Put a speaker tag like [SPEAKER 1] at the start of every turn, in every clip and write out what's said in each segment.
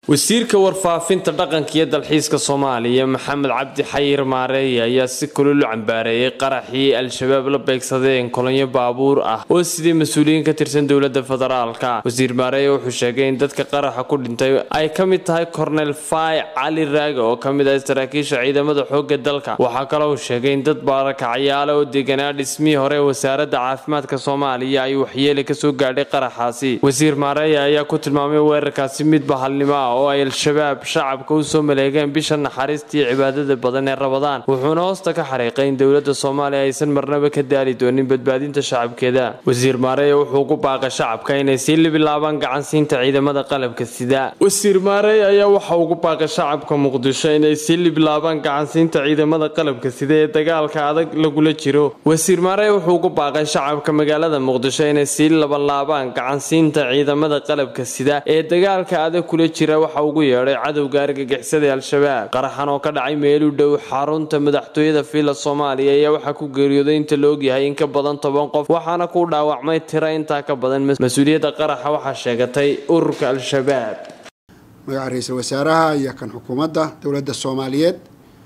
[SPEAKER 1] wasiirka warfaafinta dhaqanka iyo dalxiiska soomaaliya maxamed cabdi xayir maareeye ayaa si kulul u cambaareeyay qaraxii al-shabaab la beegsadeen kolonyo baabuur ah oo sidii mas-uuliyiin ka tirsan dowlada federaalka wasiir maareeye wuxuu sheegay in dadka qaraxa ku dhintay ay ka mid tahay kornel fay cali raage oo ka mid ah saraakiisha ciidamada xooga dalka waxaa kale uu sheegay in dad baarakacayaale oo deganaa dhismihii hore wasaaradda caafimaadka soomaaliya ay waxyeeli kasoo gaadhay qaraxaasi wasiir maareeye ayaa ku tilmaamay weerarkaasi mid bahalnimo ah oo ay al-shabaab shacabka u soo maleegeen bisha naxariistii cibaadada badan ee rabadaan wuxuuna hoosta ka xariiqay in dowladda soomaaliya aysan marnaba ka daali doonin badbaadinta shacabkeeda wasiir maareeye wuxuu ku baaqay shacabka inay sii libilaabaan gacansiinta ciidamada qalabka sida wasiir maareeye ayaa waxa ugu baaqay shacabka muqdisho inay sii libilaabaan gacansiinta ciidamada qalabka sida ee dagaalka adag lagula jiro wasiir maareeye wuxuu ugu baaqay shacabka magaalada muqdisho inay sii labanlaabaan gacansiinta ciidamada qalabka sida ee dagaalka adag kula jira waxa ugu yeedhay cadowga argagixisada al-shabaab qaraxan oo ka dhacay meel u dhow xarunta madaxtooyada fiila soomaaliya ayaa waxaa ku geeriyooday inta la ogyahay in ka badan toban qof waxaana ku dhaawacmay tiro intaa ka badan mas-uuliyadda qaraxa waxaa sheegatay ururka al-shabaab
[SPEAKER 2] magaca ra-iisul wasaaraha iyo kan xukuumadda dowladda soomaaliyeed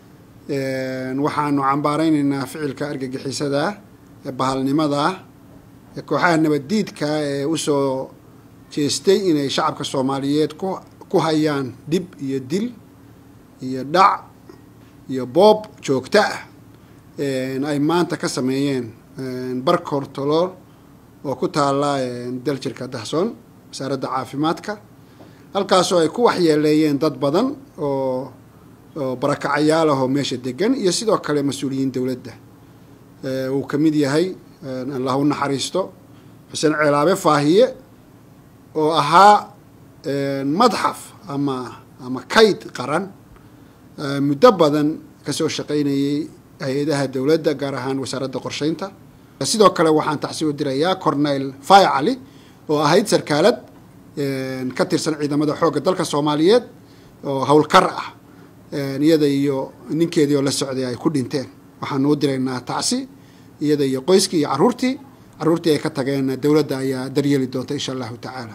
[SPEAKER 2] waxaanu cambaareyneynaa ficilka argagixisada ee bahalnimada ee kooxaha nabaddiidka ee usoo jeestay inay shacabka soomaaliyeed ku ku hayaan dhib iyo dil iyo dhac iyo boob joogto ah ay maanta ka sameeyeen bar kortolool oo ku taala daljirka dahsoon wasaaradda caafimaadka halkaasoo ay ku waxyeeleeyeen dad badan oo oo barakacayaal ahoo meesha degan iyo sidoo kale mas-uuliyiin dowladda uu ka mid yahay allah u naxariisto xuseen ceelaabe faahiye oo ahaa madxaf ama ama kayd qaran muddo badan kasoo shaqaynayay hay-adaha dowladda gaar ahaan wasaaradda qorsheynta sidoo kale waxaan tacsi u dirayaa cornel fay cali oo ahayd sarkaalad ka tirsan ciidamada xoogga dalka soomaaliyeed oo howlkar ah iyada iyo ninkeedii oo la socday ay ku dhinteen waxaanu u diraynaa tacsi iyada iyo qoyskii iyo caruurtii caruurtii ay ka tageen dowladda ayaa daryeeli doonta insha allahu tacaala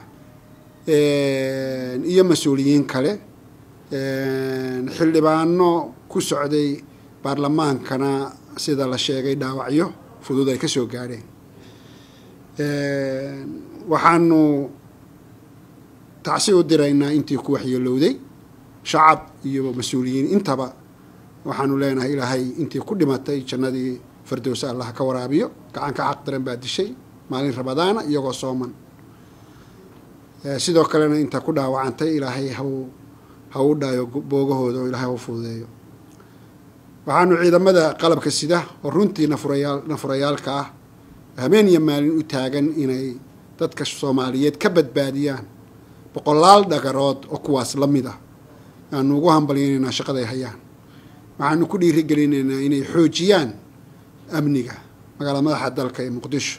[SPEAKER 2] iyo mas-uuliyiin kale xildhibaano ku socday baarlamaankana sida la sheegay dhaawacyo fudud ay kasoo gaadheen waxaanu tacsi u diraynaa intii ku waxyeelowday shacab iyo mas-uuliyiin intaba waxaanu leenahay ilaahay intii ku dhimatay jannadii fardowsa allah ka waraabiyo gacan ka xaq daran baa dishay maalin rabadaana iyagoo sooman sidoo kalena inta ku dhaawacantay ilaahay hau ha u dhaayo boogahooda oo ilaahay hau fududeeyo waxaanu ciidamada qalabka sida oo runtii nafurayaal nafurayaalka ah habeen iyo maalin u taagan inay dadka soomaaliyeed ka badbaadiyaan boqolaal dhagarood oo kuwaas la mid ah aanu ugu hambalyaynaynaa shaqaday hayaan waxaanu ku dhiirigelinaynaa inay xoojiyaan amniga magaalada madaxa dalka ee muqdisho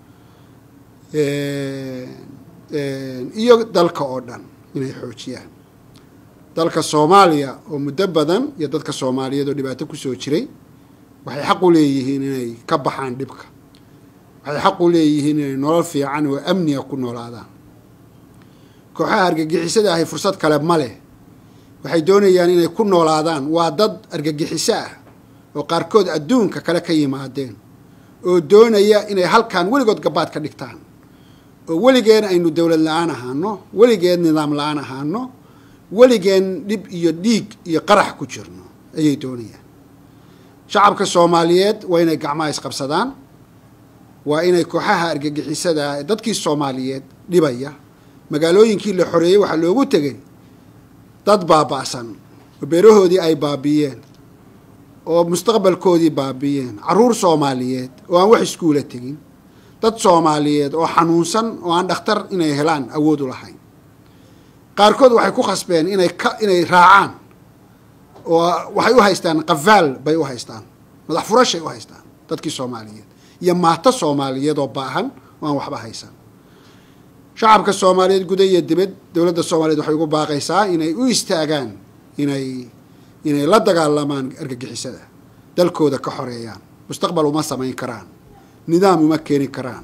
[SPEAKER 2] iyo dalka oo dhan inay xoojiyaan dalka soomaaliya oo muddo badan iyo dadka soomaaliyeed oo dhibaato kusoo jiray waxay xaq u leeyihiin inay ka baxaan dhibka waxay xaq u leeyihiin inay nolol fiican oo amniga ku noolaadaan kooxaha argagixisada ahay fursad kale ma leh waxay doonayaan inay ku noolaadaan waa dad argagixiso ah oo qaarkood adduunka kale ka yimaadeen oo doonaya inay halkan weligood gabaad ka dhigtaan oo weligeen aynu dowlad la-aan ahaano weligeed nidaam la-aan ahaano weligeen dhib iyo dhiig iyo qarax ku jirno ayay doonayaan shacabka soomaaliyeed waa inay gacmaha isqabsadaan waa inay kooxaha argagixisada ee dadkii soomaaliyeed dhibaya magaalooyinkii la xoreeyey waxaa loogu tegay dad baaba-san oo beerahoodii ay baabiiyeen oo mustaqbalkoodii baabiiyeen caruur soomaaliyeed oo aan wax iskuula tegin dad soomaaliyeed oo xanuunsan oo aan dhakhtar inay helaan awood u lahayn qaarkood waxay ku khasbeen inay ka inay raacaan oo waxay u haystaan qafaal bay u haystaan madax furashay u haystaan dadkii soomaaliyeed iyo maato soomaaliyeed oo baahan oo aan waxba haysan shacabka soomaaliyeed guda iyo dibad dowladda soomaaliyeed waxay ugu baaqaysaa inay u istaagaan inay inay la dagaalamaan argagixisada dalkooda ka xoreeyaan mustaqbal uma samayn karaan nidaam uma keeni karaan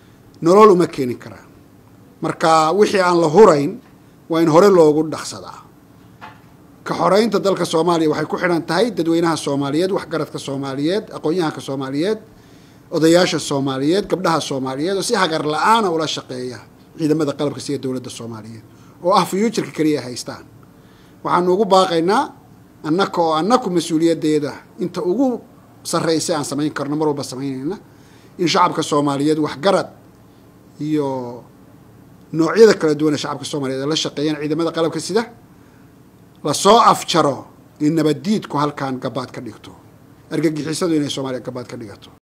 [SPEAKER 2] nolol uma keeni karaan marka wixii aan la hurayn waa in hore loogu dhaqsadaa ka xoreynta dalka soomaaliya waxay ku xidhan tahay dadweynaha soomaaliyeed waxgaradka soomaaliyeed aqoon-yahanka soomaaliyeed odayaasha soomaaliyeed gabdhaha soomaaliyeed oo si hagar la-aana ula shaqeeya ciidamada qalabka sida dowladda soomaaliyeed oo ah fuuturka keliya ay haystaan waxaanu ugu baaqaynaa annaka oo annaku mas-uuliyaddeeda inta ugu sarreysa aan samayn karno mar walba samaynayna in shacabka soomaaliyeed waxgarad iyo noocyada kala duwan ee shacabka soomaaliyeed ay la shaqeeyaan ciidamada qalabka sida lasoo afjaro in nabaddiidku halkan gabaad ka dhigto argagixisadu inay soomaaliya gabaad ka dhigato